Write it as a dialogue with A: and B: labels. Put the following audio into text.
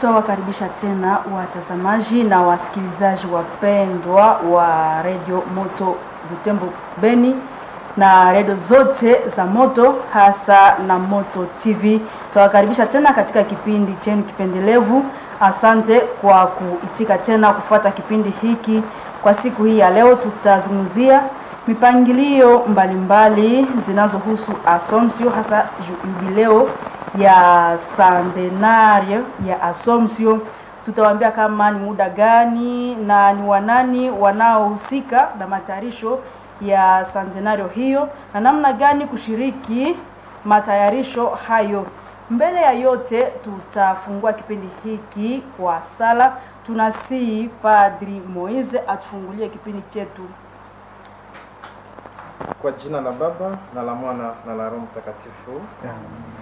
A: Twawakaribisha tena watazamaji na wasikilizaji wapendwa wa redio Moto Butembo Beni na redio zote za Moto hasa na Moto TV. Twawakaribisha tena katika kipindi chenu kipendelevu. Asante kwa kuitika tena kufuata kipindi hiki. Kwa siku hii ya leo, tutazungumzia mipangilio mbalimbali zinazohusu Assumption, hasa jubileo ya centenario ya Assumption. Tutawaambia kama ni muda gani na ni wanani wanaohusika na matayarisho ya centenario hiyo na namna gani kushiriki matayarisho hayo. Mbele ya yote, tutafungua kipindi hiki kwa sala. Tunasihi Padri Moise atufungulie kipindi chetu.
B: Kwa jina la Baba na la Mwana na la Roho Mtakatifu.